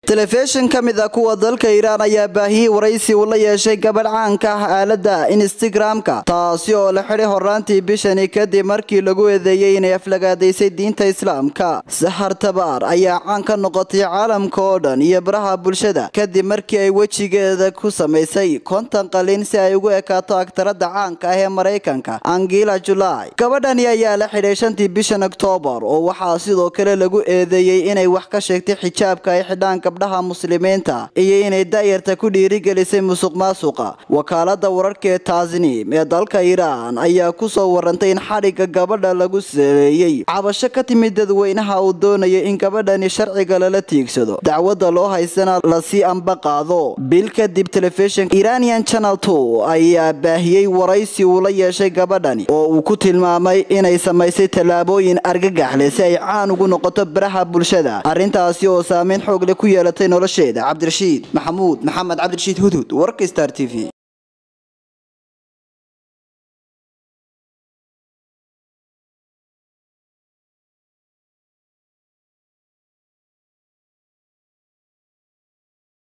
telefishin ka mid a kuwa dalka iiraan ayaa baahiyey waraysi uu la yeeshay gabadh caanka ah aalada instagram-ka taasi oo la xidhay horaantii bishani kadib markii lagu eedeeyey inay aflagaadaysay diinta islaamka sahar tabaar ayaa caan ka noqotay caalamka oo dhan iyo baraha bulshada kadib markii ay wejigeeda ku samaysay konton qalin si ay ugu ekaato agtarada caanka ah ee maraykanka angela julai gabadhani ayaa la xidhay shantii bishan oktoobar oo waxaa sidoo kale lagu eedeeyey inay wax ka sheegtay xijaabka ay xidhaan gabdhaha muslimiinta iyo inay daayarta ku dhiirigelisay musuq maasuqa wakaalada wararka ee taasniim ee dalka iiraan ayaa kusoo warantay in xadhigga gabadha lagu saleeyey cabasho ka timid dadweynaha uu doonaya in gabadhani sharciga lala tiigsado dacwadda loo haysana lasii amba qaado bil kadib telefishinka iranian channel two ayaa baahiyey waraysi uu la yeeshay gabadhani oo uu ku tilmaamay inay samaysay tallaabooyin argagaxleh si ay caan ugu noqoto baraha bulshada arrintaasi oo saameyn xoog leh ku yeelatay nolosheeda cabdirashiid maxamuud maxamed cabdirashiid hudhud warka star t v